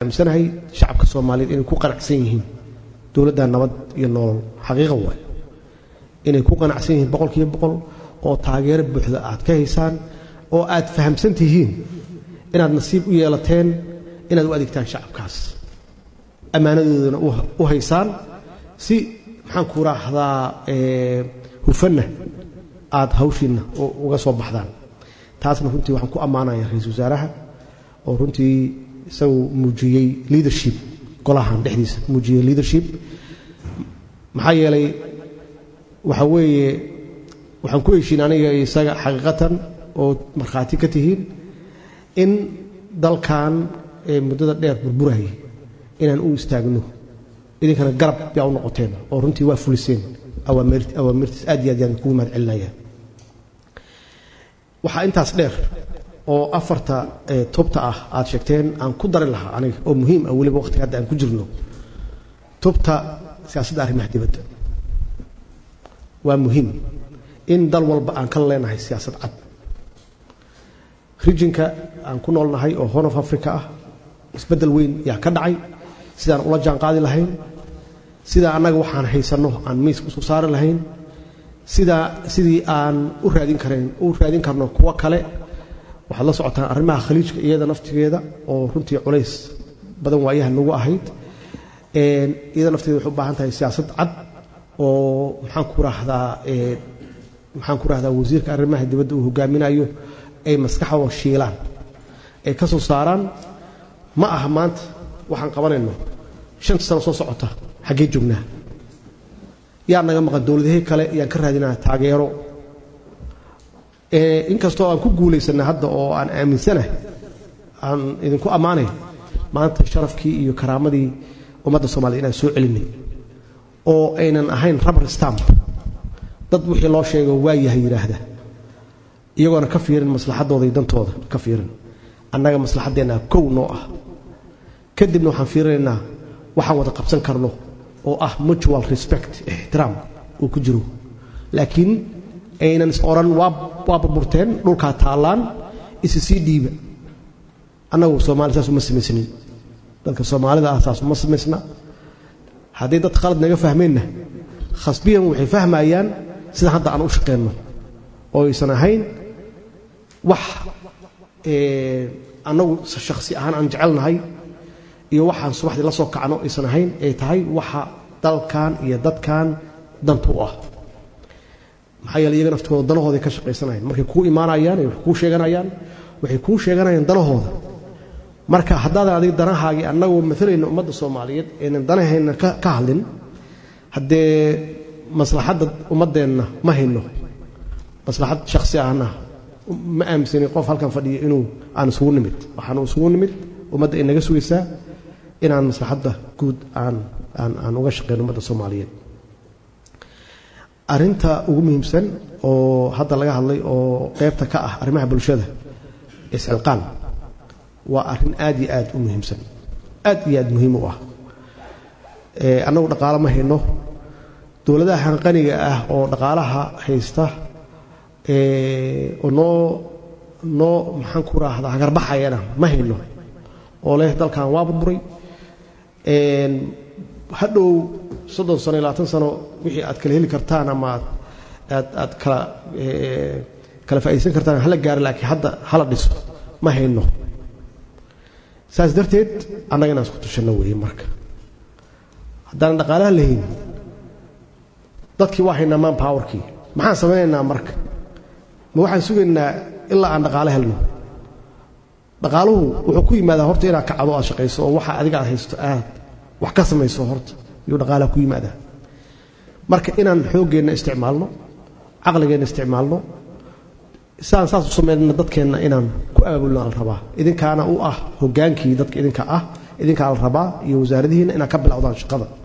aaminsanahay shacabka soomaaliyeed inay ku qanacsan yihiin dowladda nabad iyo nolol xaqiiqa waay inay ku qanacsan yihiin boqolkiiba boqol oo taageero buuxda aad ka haysaan oo aad fahamsan tihiin inaad nasiib u yeelateen inaad u adeegtaan shacabkaas ammaanadoodana u haysaan si maxaan ku raahdaa hufanna aad hawshiinna uga soo baxdaan taasna runtii waxaan ku ammaanaya ra-iisul wasaaraha oo runtii isagu muujiyey leadership golahan dhexdiisa muujiyey leadership maxaa yeelay waxa weeye waxaan ku heshiin aniga iyo isaga xaqiiqatan oo markhaati ka tihiin in dalkan ee muddada dheer burburayay inaan u istaagno idinkana garab yaa u noqoteen oo runtii waa fuliseen awaamirtiis aad iyo aad yaan kugu mahad celinaya waxaa intaas dheer oo afarta tubta ah aad sheegteen aan ku dari lahaa aniga oo muhiim ah weliba waqtiga hadda aan ku jirno tubta siyaasadda arrimaha dibadda waa muhiim in dal walba aan ka leenahay siyaasad cad rijinka aan ku noolnahay oo horn of africa ah isbeddel weyn yaa ka dhacay sidaan ula jaan qaadi lahayn sidaa annaga waxaan haysanno aan miiska usoo saari lahayn sidaa sidii aan u raadin karayn u raadin karno kuwo kale waxaad la socotaan arrimaha khaliijka iyada naftigeeda oo runtii culays badan waayaha nagu ahayd iyada nafteeda waxay u baahan tahay siyaasad cad oo maxaan ku raahdaa maxaan ku rahdaa wasiirka arrimaha dibadda uu hogaaminayo ay maskaxdoo shiilaan ay ka soo saaraan ma aha maanta waxaan qabanayno shanta sano soo socota xaggee joognaa yaa naga maqan dowladahii kale yaan ka raadinaa taageero inkastoo aan ku guulaysana hadda oo aan aaminsanahay aan idinku ammaanay maanta sharafkii iyo karaamadii ummadda soomaliya inaan soo celinay oo aynan ahayn rabar stamp dad wixii loo sheego waayahay yidhaahda iyagoona ka fiirin maslaxaddooda iyo dantooda ka fiirin annaga maslaxaddeenna kow noo ah kadibna waxaan fiirinaynaa waxaan wada qabsan karno oo ah mutual respect ixtiraam uu ku jiro laakiin aynan is odhan waa burburteen dhulkaa taallaan isi sii dhiiba annagu soomaali saas uma samaysnin dadka soomaalida ah saas uma samaysna haddii dad khalad naga fahmeenna khasbiyan waxay fahmayaan sida hadda aan u shaqeenno oo aysan ahayn wax annagu shakhsi ahaan aan jecelnahay iyo waxaan subaxdii la soo kacno aysan ahayn ay tahay waxa dalkan iyo dadkan danta u ah maxaa yeele iyaga naftooda danahooday ka shaqaysanayaan markay kuu imaanayaan ay wax kuu sheeganayaan waxay kuu sheeganayaan danahooda marka haddaadan adiga danahaagii annagoo maalayna ummadda soomaaliyeed aynan danahayna ka hadlin haddee maslaxadda ummaddeenna ma hayno maslaxad shakhsi ahna ma aaminsanin qof halkan fadhiya inuu aan isugu nimid waxaanu isugu nimid ummadda ay naga sugaysaa inaan maslaxadda guud aan aan aan uga shaqeyno ummadda soomaaliyeed arrinta ugu muhiimsan oo hadda laga hadlay oo qaybta ka ah arrimaha bulshada iscilqaan waa arrin aad iyo aad u muhiimsan aad iyo aad muhiim u ah annagu dhaqaalo ma hayno dowladaha hanqaniga ah oo dhaqaalaha haysta oo noo noo maxaan ku raahdaa hagarbaxayana ma hayno oo leh dalkan waa burburay hadhow soddon sano iyo labaatan sano wixii aad kala heli kartaan ama aad aad kala kala faa'iidaysan kartaan hala gaaro laakiin hadda hala dhiso ma hayno saas darteed annaga inaan isku tushanno weeye marka haddaanan dhaqaalaha lahayn dadkii waa haynaa man powerkii maxaan samaynaynaa marka ma waxaan sugaynaa ilaa aan dhaqaalo helno dhaqaaluhu wuxuu ku yimaadaa horta inaad kacdo aad shaqayso oo waxa adiga aad haysto aad wax ka samayso horta iyuu dhaqaalaha ku yimaadaa marka inaan xooggeenna isticmaalno caqligeenna isticmaalno sidaan saas u samaynana dadkeenna inaan ku abaabulna la rabaa idinkaana u ah hoggaankii dadka idinka ah idinkaa la rabaa iyo wasaaradihiinna inaad ka bilowdaan shaqada